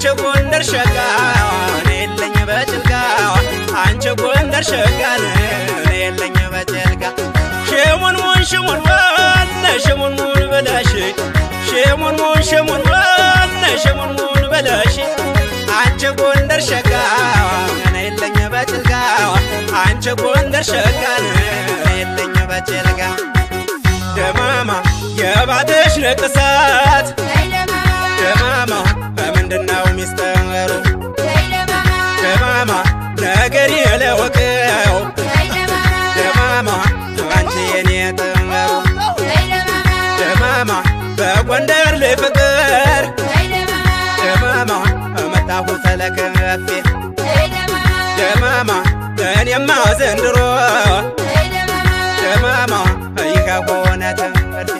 አንቺ ጎንደር ሸጋ እኔ የለኝ በጭልጋ አንቺ ጎንደር ሸጋ እኔ የለኝ በጭልጋ ሽሙን ሙን ሽሙን ዋነ ሽሙን ሙን በላሽ ሽሙን ሙን ሽሙን ዋነ ሽሙን ሙን በላሽ አንቺ ጎንደር ሸጋ እኔ የለኝ በጭልጋ አንቺ ጎንደር ሸጋ እኔ የለኝ በጭልጋ ደማማ የባትሽ ንቅሳት ደማማ በምንድነው ሚስጥሩ ደማማ ነገር የለወቀው ደማማ አንቺ የኔ ጥምሩ ደማማ በጎንደር ላይ ፍቅር ደማማ መጣሁ ተለከፌ ደማማ እኔማ ዘንድሮ ደማማ ይህ ሆነ ትምህርቴ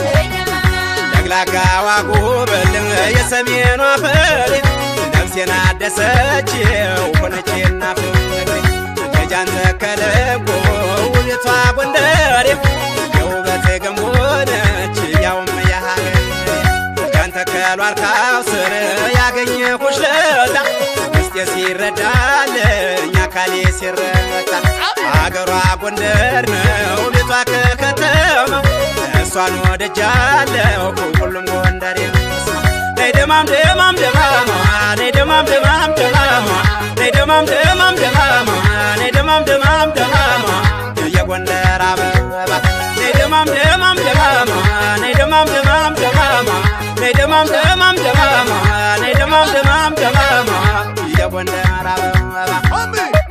ለግላጋዋ ጉብል የሰሜኗ ፍሬ ነፍሴን አደሰችው ሆነችና ፍቅሬ ልጃን ተከለጎ ውቤቷ ጎንደሬ የውበት ገንቦነች ያውም ያሀገሬ ልጃን ተከሏል ካው ስር ያገኘሁሽ ለታ ውስጤ ሲረዳልኝ አካሌ ሲረታ አገሯ ጎንደር ነው ቤቷ ከከተማው እሷን ወደጃለሁ ሁሉም ጎንደር ነይ ደማም ደማም ደማማ ነይ ደማም ደማም ደማማ ነይ ደማም ደማም ደማማ ነይ ደማም ደማም ደማማ የጎንደር አበባ ነይ ደማም ደማም ደማማ ነይ ደማም ደማም ደማማ ነይ ደማም ደማም ደማማ ነይ ደማም ደማም ደማማ የጎንደር አበባ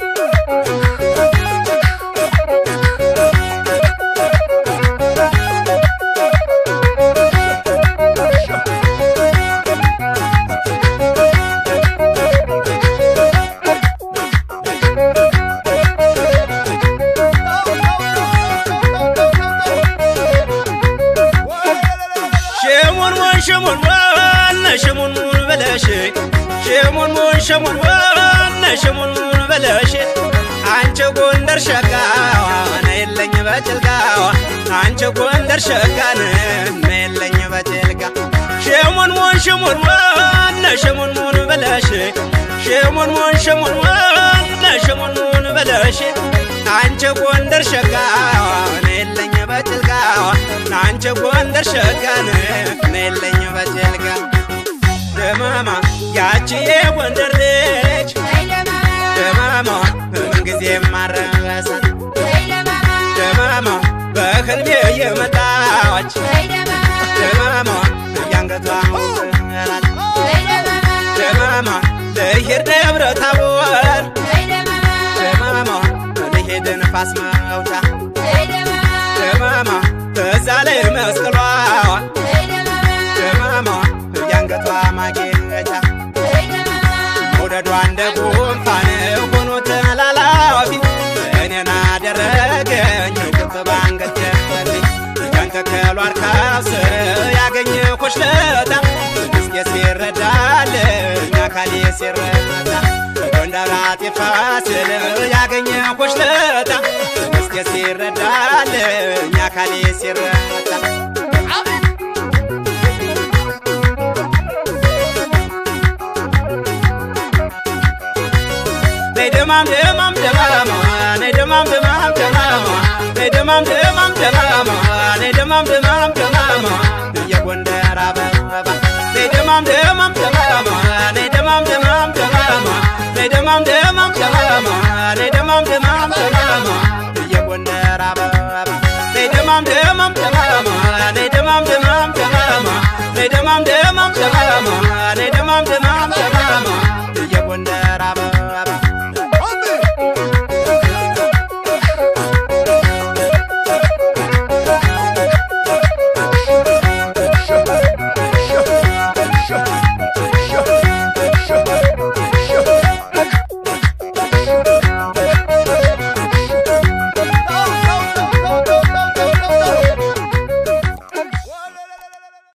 ሽሙን ሙን ሽሙን ዋነ ሽሙን ሙን በለሽ ሽሙን ሙን ሽሙን ዋነ ሽሙን ሙን በለሽ አንቺ ጎንደር ሸጋ ነይለኝ በጭልጋ አንቺ ጎንደር ሸጋ ነይለኝ በጭልጋ ሽሙን ሙን ሽሙን ዋነ ሽሙን ሙን በለሽ ሽሙን ሙን ሽሙን ዋነ ሽሙን ሙን በለሽ አንቺ ጎንደር ሸጋ ነይለኝ በጭልጋ አንቺ ጎንደር ሸጋ ነይለኝ በጭልጋ ደማማ ያቺ የጎንደር ልጅ ደማማ ምንጊዜ ማረሳት ደማማ በህልሜ የመጣች ደማማ ያንገቷ ውጥራት ደማማ ልሄድ ደብረ ታቦር ደማማ ልሄድ ንፋስ መውጫ ደማማ በዛ ላይ መስቀሏ ደማማ ያንገቷ ማጌጫ መውደዷ እንደ ጉንፋን ሆኖ ተላላፊ እኔን አደረገኝ ግብ ባንገት ደፈልኝ ያን ተከሏል ካስር ያገኘሁሽ ለታ ውስጤ ሲረዳልኝ አካሌ ሲረዳ ጎንደር አጤ ፋሲል ያገኘሁሽ ለታ ውስጤ ሲረዳልኝ አካሌ ሲረዳ ነይ ደማም ደማም ደማማ ነይ ደማም ደማም ደማማ ነይ ደማም ደማም ደማማ ነይ ደማም ደማም ደማማ የጎንደር አበባ ነይ ደማም ደማም ደማማ ነይ ደማም ደማም ደማማ ነይ ደማም ደማም ደማማ ነይ ደማም ደማም ደማማ የጎንደር አበባ ነይ ደማም ደማም ደማማ ነይ ደማም ደማም ደማማ ነይ ደማም ደማም ደማማ